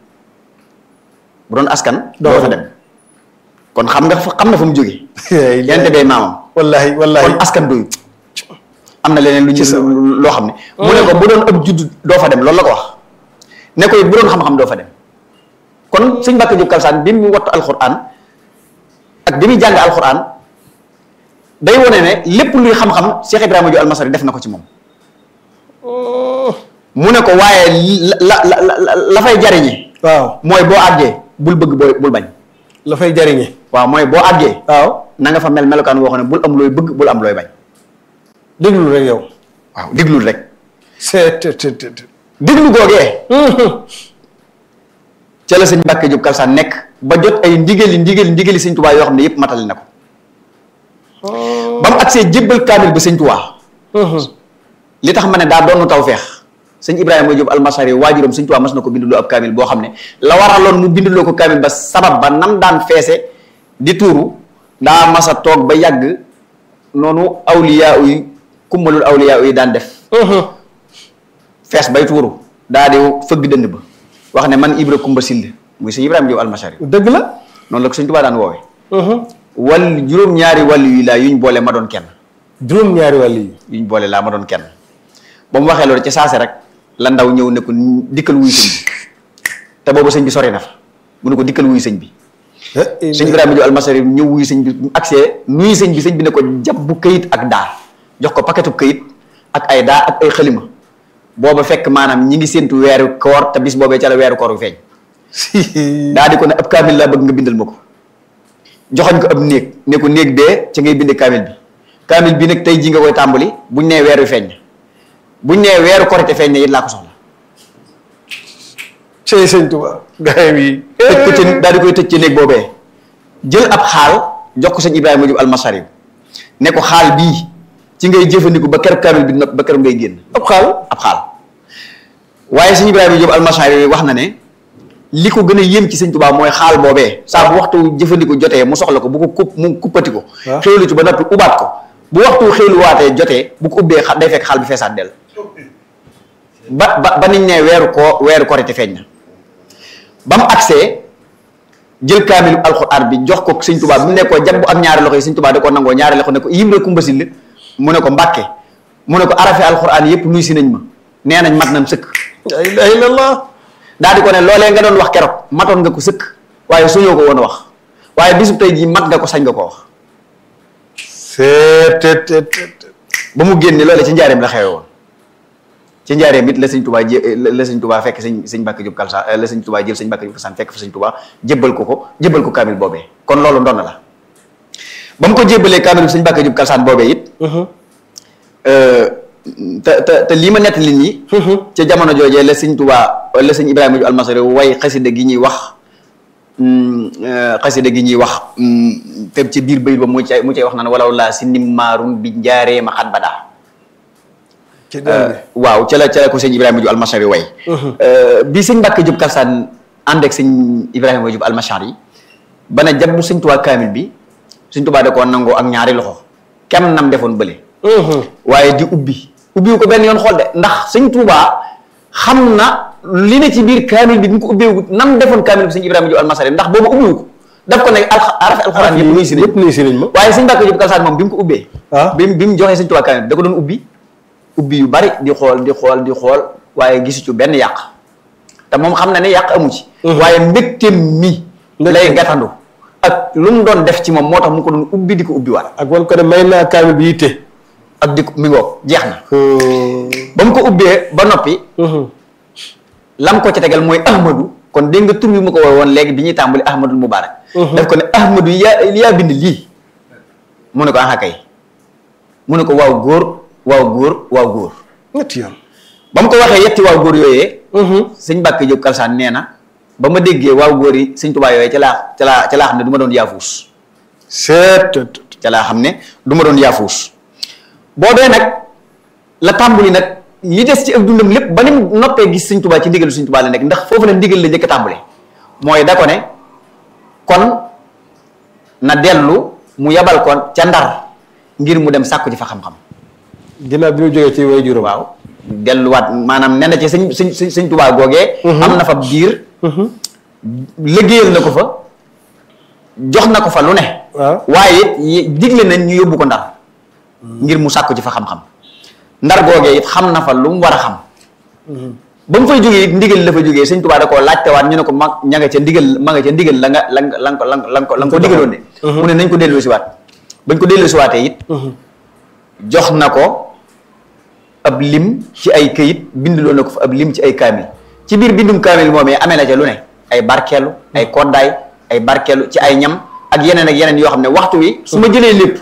bu doon askan doo fa dem kon xam nga xam na fa mu jóge yente bay maamam wallahi wallahi kon askan doyu am na leneen lu ñu loo xam ne mu ne ko bu doon ab judd doo fa dem loolu la ko wax ne ko it bu doon xam-xam doo fa dem kon sëñ Mbàkke Jóob Kalsaan bi mu wattu alxuraan ak bi muy jàng alxuraan day wone ne lépp luy xam-xam Cheikh Ibrahima Jóob almasari def na ko ci moom mu ne ko waaye la la la la fay jariñe waaw mooy boo àggee bul bëgg booy bul bañ la fay jariñe waaw mooy boo àggee waaw na nga fa mel melokaan woo xam ne bul am looy bëgg bul am looy bañ déglu rek yow waaw déglul rek seet déglu googee ca la sëñ Mbàkke Jóob Kalsaan nekk ba jot ay ndigali ndigali ndigali sëñ Tuubaa yoo xam ne yépp matali na ko ba mu agsee jébbal kaamil ba sëñ Tuubaa li tax ma ne daa doonu tawfeex sëñ Ibrahima Jóob almasari waajuram sëñ Tuubaa mas na ko binduloo ab kaamil boo xam ne la waraloon mu binduloo ko kaamil ba sabab ba nam daan feese di tuuru daa masa toog ba yàgg noonu awliyaa yi kummalul awliyaa yi daan def fees bay tuuru daa di fëgg dënd ba wax ne man Ibra Kumba Sill muy sëñ Ibrahima Jóob almasari dëgg la noonu la ko sëñ Tuubaa daan woowe wal juróom-ñaari wàllu yi laa yuñ boole ma doon kenn juróom-ñaari wàll yi yuñ boole laa ma doon kenn ba mu waxee loolu ca saase rek la ndaw ñëw ne ko dikkal wuyu sëñ bi te boobu sëñ bi sori na fa mu ne ko dikkal wuyu sëñ bi sëñ Ibrahima Jóob almasari ñëw wuyu sëñ bi mu agsee nuyu sëñ bi sëñ bi ne ko jàpp bu këyit ak daa jox ko paquetu këyit ak ay daa ak ay xalima booba fekk maanaam ñi ngi séntu weeru koor te bis boobee ca la weeru koor bu feeñ daa di ko ne ab kaamil laa bëgg nga bindal ma ko joxoñ ko ab néeg ne ko néeg bee ca ngay binde kaamil bi kaamil bi nag tey ji nga koy tàmbali buñ nee weer wi feeñ na buñ nee weeru korite feeñ na it laa ko soxla cey sëñ Tuubaa gaayam yi tëj ko ci daal di koy tëj ci néeg boobee jël ab xaal jox ko sëñ Ibrahima Jóob almasari ne ko xaal bii ci ngay jëfandiku ba keroog kaamil bi nopp ba keroog ngay génn ab xaal ab xaal waaye sëñ Ibrahima Jóob almasari wax na ne li ko gën a yéem ci sëñ Tuubaa mooy xaal boobee saa bu waxtu jëfandiku jotee mu soxla ko bu ko kupp mu kuppati ko xéwlu ci ba noppi ubaat ko bu waxtu xéwlu waatee jotee bu ko ubbee xa day fekk xaal bi feesaat dell ba ba ba niñ ne weeru koo weeru korite feeñ na ba mu agsee jël kaamilu alxuraan bi jox ko sëñ Tuubaa bi mu ne ko jàpp ak ñaari loxo yi sëñ Tuubaa da ko nangoo ñaari loxo ne ko Ibra Kumba Sill mu ne ko Mbàkke mu ne ko arafe alxuraan yépp nuy si nañ ma nee nañ mat nañ sëkk la ilaha illallah daal di ko ne loolee nga doon wax keroog matoon nga ko sëkk waaye suñoo ko woon a wax waaye bisub tey jii mat nga ko sañ nga ko wax seet teet teet teet ba mu génne loolee ci njaareem la xewe woon ci njaareem it la sëñ tubaa jé la sëñ tubaa fekk sëñ sëñ Mbàkke Jóob Kalsaan la sëñ tubaa jël sëñ Mbàkke Jóob Kalsaan fekk fa sëñ tubaa jébbal ko ko jébbal ko kaamil boobee kon loolu ndonn la ba mu ko jébbalee kaamil bi sëñ Mbàkke Jóob Kalsaan boobee it te te te lii ma nett li nii ca jamono joojee la sëñ tubaa la sëñ Ibrahima Jóob Almasari way xasida gi ñuy wax xasida gi ñuy wax te ci biir bayit ba mu cay mu cay wax naan walaw laa si nimmaarun bi njaaree ma xat badaa ci doon bi waaw ca la ca la ko sëñ Ibrahima Jóob Almasari way bi sëñ Mbàkke Jóob Kalsaan ànd ak sëñ Ibrahima Jóob Almasari yi ba ne jabbu sëñ tubaa kaamil bi sëñ tubaa da koo nangoo ak ñaari loxo kem nam defoon bële waaye di ubbi ubbiwu ko benn yoon xool de ndax sëñ Tuubaa xam na li ne ci biir kaamil bi bi mu ko ubbeewu nam defoon kaamil bi sëñ Ibrahima Jóob Almasari ndax boobu ubbiwu ko daf ko ne al arafi alxuraan yëpp nuyu si nañ yëpp nuyu si nañ ma waaye sëñ Mbàkke Jóob Kalsaan moom bi mu ko ubbee ah bi mu bi mu joxee sëñ Tuubaa kaamil bi da ko doon ubbi ubbi yu bari di xool di xool di xool waaye gisu ci benn yàq te moom xam na ne yàq amu ci waaye mbégteem mi lay gàttandu ak lu mu doon def ci moom moo tax mu ko doon ubbi di ko ubbi waat ak wan ko ne may naa kaamil bi yitte ak di ko mi ngoog jeex na ba mu ko ubbee ba noppi lam ko ci tegal mooy ahmadu kon dégg nga tur bi mu ko woowe woon léegi bi ñuy tàmbali ahmadul mubarak daf ko ne ahmadu yaa yaa bind lii mu ne ko aha kay mu ne ko waaw góor waaw góor waaw góor ñetti yoon ba mu ko waxee yetti waaw góor yooyee sëñ Mbàkke Jóob Kalsaan nee na ba ma déggee waaw góor yi sëñ Tuubaa yooyee ca laa ca laa ca laa xam ne du ma doon yaafuus seet teet teet ca laa xam ne du ma doon yaafuus boobee nag la tàmbali nag li des ci ak dundam lépp ba ni mu noppee gis sëñ Tuubaa ci ndigalu sëñ Tuubaa la nekk ndax foofu la ndigal la njëkk a tàmbale mooy da ko ne kon na dellu mu yabal ko ca ndar ngir mu dem sàkku ci fa xam-xam ginnaaw bi mu jógee ci way juróom waaw delluwaat maanaam nee na ci sëñ sëñ sëñ sëñ Tuubaa googee am na fa biir liggéeyal na ko fa jox na ko fa lu ne waaw waaye it digle nañ ñu yóbbu ko ndar ngir mu sàkku ci fa xam-xam ndar googee it xam na fa lu mu war a xam ba mu fay jógee it ndigal la fa jógee sëñ Tuubaa da koo laajtewaat ñu ne ko ma ña nga ca ndigal ma nga ca ndigal la nga la nga la nga ko la nga la nga ko la nga ko digaloon de mu ne nañ ko delloo siwaat bañ ko delloo siwaatee it jox na ko ab lim ci ay këyit bindloo na ko fa ab lim ci ay kaamil ci biir bindum kaamil moomee amee na ca lu ne ay barkeelu ay koddaay ay barkeelu ci ay ñam ak yeneen ak yeneen yoo xam ne waxtu wi su ma jëlee lépp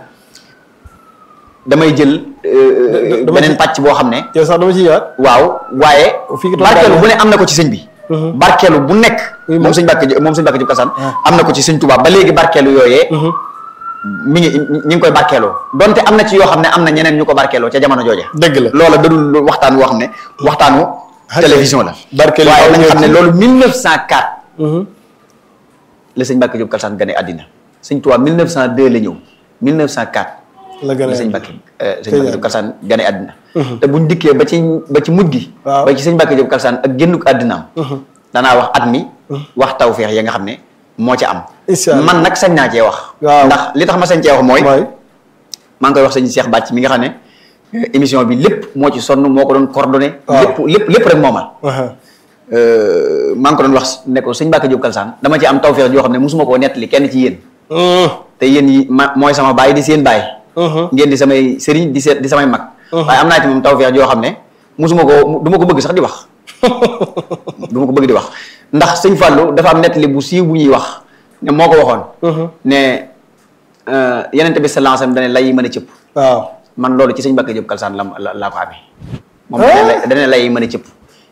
damay jël euh, dama beneen ci- pàcc boo xam ne yow sax dama ci ñëwaat waaw waaye Fii ki toog barkeelu daal bu ne am na ko ci sëñ bi barkeelu bu nekk Oui, moom moom. sëñ Mbàkke moom sëñ Mbàkke Jóob Kalsaan am na ko ci sëñ Tuubaa ba léegi barkeelu yooyee mi ngi ñi ngi koy barkeeloo donte am na ci yoo xam ne am na ñeneen ñu ko barkeeloo ca jamono jooja dëgg la loola dadul lu waxtaan woo xam ne waxtaanu télévision la barkeelu waaye faaw nañ ñëw xam ne ci. loolu 1904 la sëñ Mbàkke Jóob Kalsaan gane àddina sëñ Tuubaa 1902 la ñëw 1904 la gën la a sëñ Mbàkke eh, sëñ Mbàkke Jóob Kalsaan gane àddina te buñ dikkee ba ci ba ci mujj gi Waaw. ba ci sëñ Mbàkke Jóob Kalsaan ak génnuk àddinaam danaa wax at mi wax tawfeex ya nga xam ne moo ca am Incha Allah. man nag sañ naa cee wax Waaw. ndax li tax ma sañ cee wax mooy mooy maa ngi koy wax sëñ Cheikh Bàcc mi nga xam ne eh, émission bi lépp moo ci sonn moo ko doon coordonné Waaw. lépp lépp lépp rek moomal aha Euh, maa ngi ko doon wax ne ko sëñ Mbàkke Jóob Kalsaan dama ci am tawfeex joo xam ne mosuma koo nettali kenn ci yéen te yéen yi ma mooy sama baay di seen baay ngeen di samay sëriñ di seet di samay mag waaye am naa ci moom tawfeex joo xam ne mosuma ko du ma ko bëgg sax di wax du ma ko bëgg di wax ndax sëñ Fallou dafa am nettali bu siiw bu ñuy wax ne moo ko waxoon ne euh, yenente bi sallallahu alayhi wasallam dane lay yi mën a cëpp waaw man loolu ci sëñ Mbàkke Jóob Kalsaan la la laa ko amee moom dane lay- dane lay yi mën a cëpp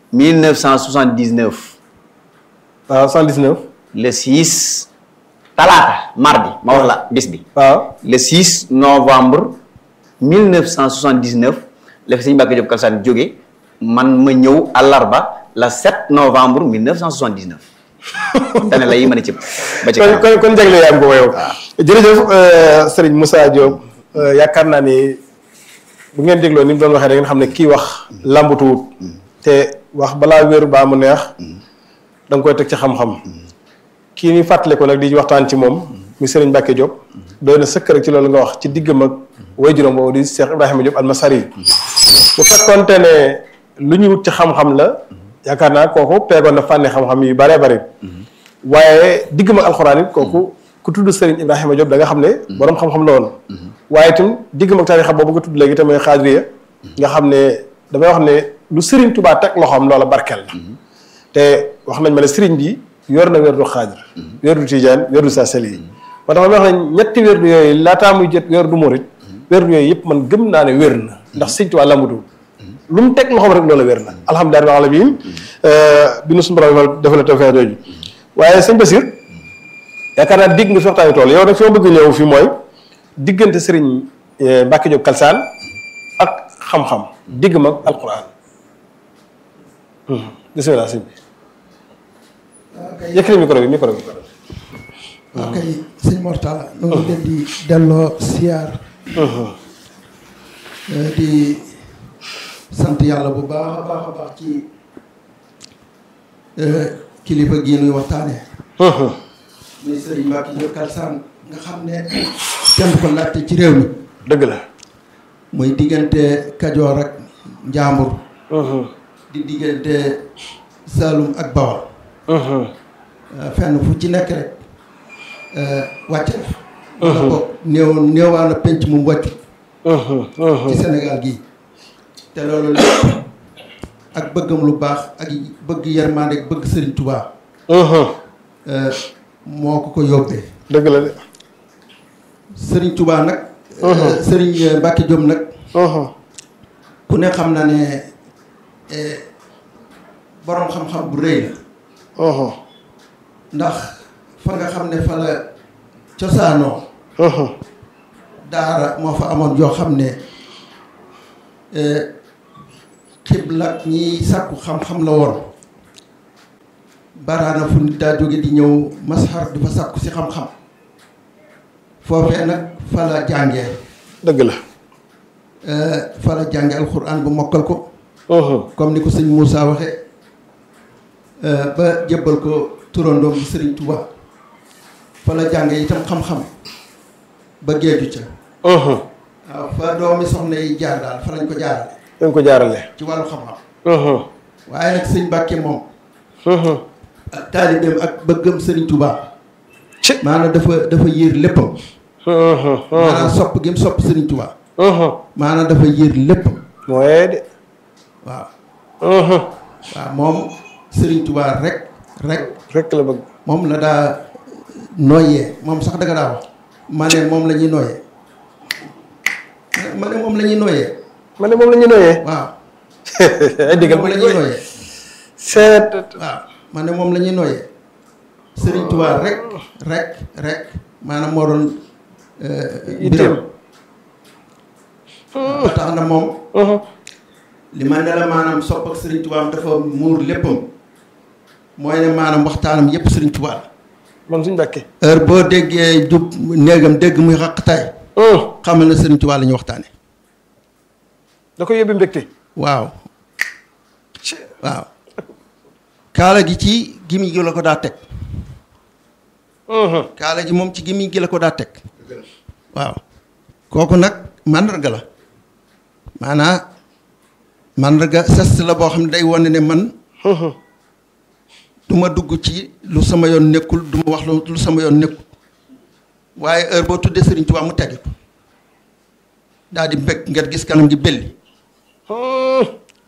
1979 waaw 119 le 6 talaata mardi ma wax la bis bi waaw le 6 novembre 1979 la fi sëñ Mbàkke Jóob Kalsaan jóge man ma ñëw àllarba le 7 novembre 1979 dane la yi mën a cëpp ba ci kon kanam kon kon jagle yaa am ko yow jërëjëf sëriñ Moussa Diop euh, yaakaar naa ni bu ngeen dégloo ni mu doon waxee da ngeen xam ne kii wax làmbatuwut te wax balaa wér baa mu neex da nga koy teg ci xam-xam kii ni fàttale ko nag di waxtaan ci moom mi sëriñ Mbacke Diop doy na sëkk rek ci loolu nga wax ci diggam ak waajuram boobu di Cheikh Ibrahima Diop almasari bu fekkoonte ne lu ñu wut ci xam-xam la yaakaar naa kooku peegoon na fànni xam-xam yu bare bare waaye digg ma alxuraan it kooku ku tudd Serigne Ibrahima Diop da nga xam ne borom xam-xam la woon waaye itam digg ma tarixa boobu nga tudd léegi te mooy xaadiriya nga xam ne damay wax ne lu Serigne Touba teg loxoom loola barkeel la te wax nañ ma ne Serigne bi yor na wérdu xaadir wérdu tijaan wérdu sa seli yi moo tax ma wax ne ñetti wérdu yooyu laataa muy jët wérdu murit wérdu yooyu yëpp man gëm naa ne wér na ndax Serigne Touba lambudu lu mu teg loxoom rek loola wér na alhamdulilah alamin bi nu suñu borom defal tawfeex jooju waaye sëñ Basir yaakaar naa digg nga fi waxtaani tool yow nag fi ma bëgg ñëw fii mooy diggante sëriñ Mbacke Diop Kalsaan ak xam-xam digg mag alquran bisimilah sëñ bi yëkkati micro bi micro bi waaw kay sëñ Mortala nu ngi leen di delloo siyaar di sant yàlla bu baax a baax a baax ci kilifa gii nuy waxtaanee muy sëriñ Mbacke Diop Kalsaan nga xam ne kenn du ko laajte ci réew mi dëgg la muy diggante Kajoor ak Njaambur di diggante Saalum ak Bawol fenn fu ci nekk rek wàcc na wala boog néew néewaan a penc mu wàccu ci Sénégal gii te loolu lépp ak bëggam lu baax ak bëgg yërmande ak bëgg Sëriñ Tubaa moo ko ko yóbbee dëgg la de Sëriñ Tubaa nag Sëriñ Mbacke Diop nag ku ne xam na ne boroom xam-xam bu rëy la ndax fa nga xam ne fa la cosaanoo daara moo fa amoon yoo xam ne xibla ñiy sàkku xam-xam la woon baraana fu nit daa jóge di ñëw masxar di fa sàkku si xam-xam foofee nag fa la jàngee dëgg la fa la jànge alxuraan ba mokkal ko comme ni ko sëñ Moussa waxe ba jébbal ko turandoom bi sëriñ Touba fa la jànge itam xam-xam ba géeju ca waaw fa doomi soxna yi jaar daal fa lañ ko jaarale dañ ko jaarale ci wàllu xam-xam waaye nag sëñ Mbàkke moom ak taalibeem ak bëggam sëriñ Touba maanaam dafa dafa yéer léppam maanaam sopp gi mu sopp sëriñ Touba maanaam dafa yéer léppam mooy de waaw waaw moom sëriñ Touba rek rek rek la bëgg moom la daa nooyee moom sax danga daa wax ma ne moom la ñuy nooyee ma ne moom la ñuy nooyee ma ne moom la ñuy nooyee waaw ay diggal moom la ñuy nooyee seet waaw ma ne moom la ñuy nooyee sëriñ Touba rek rek rek maanaam moo doon mbiram ba tax na moom li ma ne la maanaam sopp ak sëriñ Touba dafa muur léppam mooy ne maanaam waxtaanam yépp sëriñ Touba la man suñ Mbàkke heure boo déggee jub néegam dégg muy xaqtaay xamal na sëriñ Touba la ñuy waxtaane da ko yóbbi mbégte waaw waaw kaala gi ci gimi gi la ko daa teg kaala gi moom ci gimi gi la ko daa teg waaw kooku nag màndarga la maanaa màndarga sest la boo xam ne day wane ne man du ma dugg ci lu sama yoon nekkul du ma wax lu sama yoon nekkul waaye heure boo tuddee Sëriñ Tuubaa mu teggi ko daal di mbég nga gis kanam gi belli waaw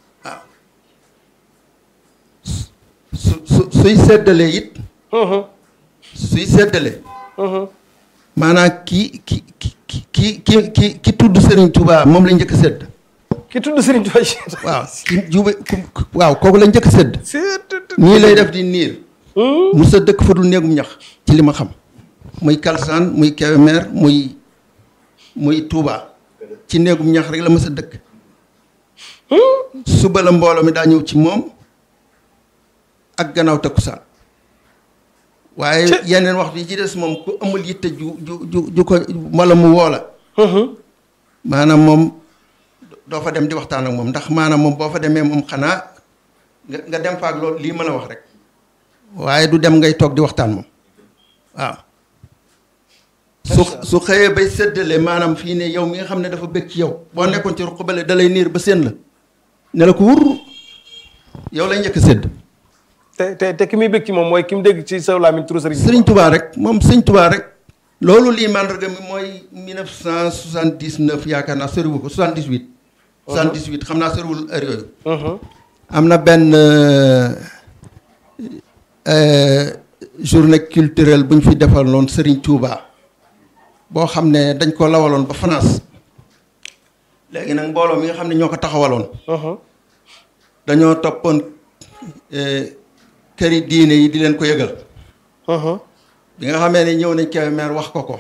su su suy seddalee it suy seddalee maanaam ki ki ki ki ki ki ki tudd Sëriñ Tuubaa moom la njëkk a sedd ki tudd Sëriñ Tuubaa waaw ki jube waaw kooku la njëkk a sedd nii lay def di niir mu sa dëkk fa dul néegum ñax ci li ma xam muy Kalsaan muy Kébémer muy muy Touba ci néegum ñax rek la ma sa dëkk suba la mbooloo mi daa ñëw ci moom ak gannaaw takkusaan waaye yeneen waxtu yi ci des moom ku amul yitte ju ju ju ju ko wala mu woola maanaam moom doo fa dem di waxtaan ak moom ndax maanaam moom boo fa demee moom xanaa nga nga dem fa ak loolu lii mën a wax rek waaye du dem ngay toog di waxtaan moom waaw su su xëyee bay séddale maanaam fii ne yow mi nga xam ne dafa bëgg ci yow boo nekkoon ci ruq bale da lay niir ba seen la ne la ko wur yow lay njëkk a sédd te te te ki muy bëgg ci moom mooy ki mu dégg ci sa làmmiñ turu sëriñ sëriñ Touba rek moom sëriñ Touba rek loolu lii mandarga mi mooy 1979 yaakaar naa soriwu ko 78 78 xam naa soriwul heure yooyu am na benn euh, euh, journée culturelle bu ñu fi defaloon Serigne Touba boo xam ne dañ ko lawaloon ba France léegi nag mbooloo mi nga xam ne ñoo ko taxawaloon dañoo toppoon euh, këri diine yi di leen ko yëgal bi nga xamee ne ñëw nañ Kébémer wax ko ko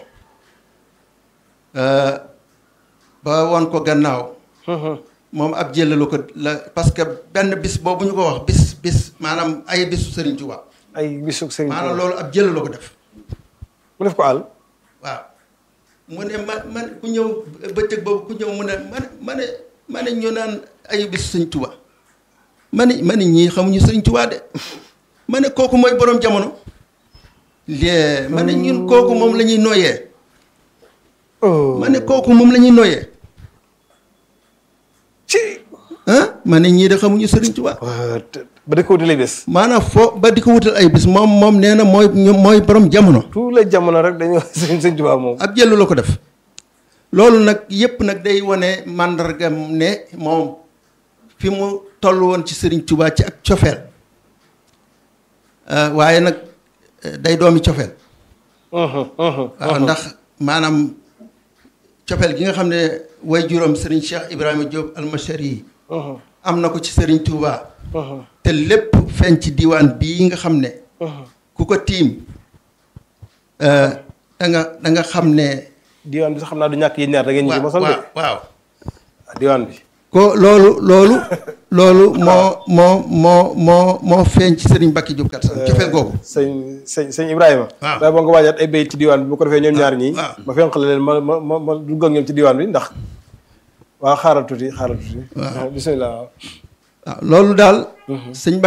euh, ba won ko gannaaw moom ab jëlalu ko la parce que benn bis boobu ñu ko wax bis bis maanaam ay bisu Serigne Touba ay bisu sëriñ maanaam loolu ab jëlalu ko def mu def ko àll waaw mu ne ma man ku ñëw bëccëg boobu ku ñëw mu ne ma ne ma ne ma ne ñu naan ay bisu Serigne Touba ma ne ma ne ñii xamuñu Serigne Touba de ma ne kooku mooy borom jamono lee ma ne ñun kooku moom la ñuy noyyee ma ne kooku moom la ñuy noyyee ci ah ma ne ñii de xamuñu Serigne Touba ba di ko wuti lay bés maanaam foo ba di ko wutal ay bis moom moom nee na mooy mooy borom jamono tout les jamono rek dañoo sëñ sëñ Tuubaa moom ab jëlu la ko def loolu nag yépp nag day wane màndargam ne moom fi mu toll woon ci Serigne Touba ci ak cofeel Euh, waaye nag euh, day doomi cofeel waaw ndax maanaam cofeel gi nga xam ne way juróom Serigne Cheikh Ibrahima Diop almashari yi am na ko ci Serigne Touba te lépp feeñ ci diwaan bii nga xam ne ku ko tiim euh, da nga da nga xam ne diwaan bi sax xam naa du ñàkk yéen ñaar da ngeen ñu ci mosal de waaw waaw diwaan bi ko loolu loolu loolu moo moo moo moo moo feeñ ci Serigne Bakki Diop kat sax cofeel googu sëñ sëñ sëñ Ibrahima waaw daa boo nga waajaat ay béy ci diwaan bi bu ko defee ñoom ñaar ñii waaw. ma fenqale leen ma ma ma ma dugg ak ñoom ci diwaan bi ndax waaw xaaral tuuti xaaral tuuti Waaw. bismillah waaw waaw loolu daal sëñ Bakki